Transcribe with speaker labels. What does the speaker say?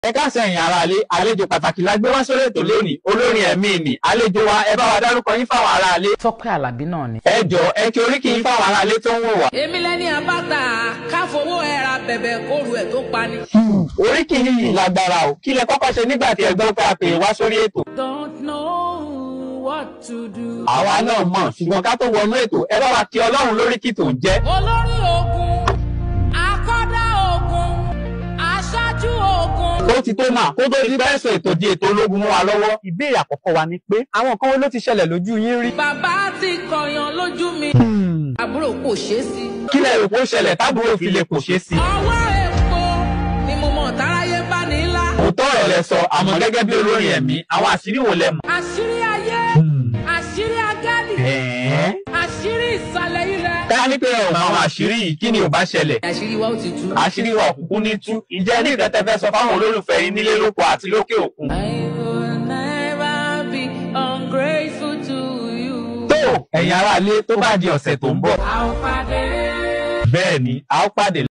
Speaker 1: ẹ káàsán ẹ̀yin aráalé àlejò pàtàkì la gbé wá sórí ètò lónìí olórin ẹ̀mí ni àlejò wa ẹ bá wa dárúkọ yín fáwọn aráalé.
Speaker 2: Tọ́pẹ́ Àlàbí náà ni.
Speaker 1: ẹ jọ ẹ kí oríkì yín fáwọn aráalé tó ń wò wá.
Speaker 3: èmi lẹni àbáta káfowó ẹra bẹ̀bẹ̀ kóru ẹ̀ tó pani.
Speaker 1: oríkì yìí lágbára o kí lẹ kọ́kọ́ ṣe nígbà tí ẹ gbọ́ pé a pè é wá sórí ètò.
Speaker 3: don't know what to do.
Speaker 1: àwa náà mọ̀ ṣùgbọ́n ká tó wọnú ètò ẹ bá wa kí ọlọ́run lóríkì tó ń jẹ́.
Speaker 3: olórí ogun akọ́dá ogun aṣáájú ogun.
Speaker 1: ó ti tó máa kó tó di bẹ́ẹ̀ sọ ètò di ètò ológun mọ́ wa lọ́wọ́.
Speaker 4: ìbéèrè àkọ́kọ́ wa ni pé àwọn kan wo ló ti ṣẹlẹ̀ lójú yín rí.
Speaker 3: bàbá ti kọyàn lójú mi. àbúrò kò ṣeé sí.
Speaker 1: kí lẹ rò pé ó ṣẹlẹ̀ tábúrò fi lè kò ṣeé sí.
Speaker 3: ọwọ́ epo ni mo mọ̀ táráyé bá ní ńlá.
Speaker 1: òótọ́ ọ̀rọ̀ lẹ sọ àmọ́ gẹ́gẹ́ bí olórin ẹ̀mí àwọn àṣírí wo lẹ mọ̀.
Speaker 3: àṣírí ayé àṣírí agálì
Speaker 1: ẹ̀ẹ́
Speaker 3: àṣírí ìsàlẹ̀ ilẹ̀.
Speaker 1: ká ní pé ọ̀nà àwọn àṣírí yìí kí ni ò bá ṣẹlẹ̀.
Speaker 3: àṣírí wa ó ti tú.
Speaker 1: àṣírí wa òkùnkùn ní tú ìjẹ́ ní ìrẹ́tẹ́ fẹ́ sọ fáwọn olólùfẹ́ yín nílé lóko àti lókè òkun.
Speaker 3: I will never be ungrateful to you.
Speaker 1: tó ẹ̀yin aráalé tó bá di ọ̀sẹ̀ tó ń bọ̀
Speaker 3: a ó pàdé.
Speaker 1: bẹ́ẹ̀ ni a ó pàdé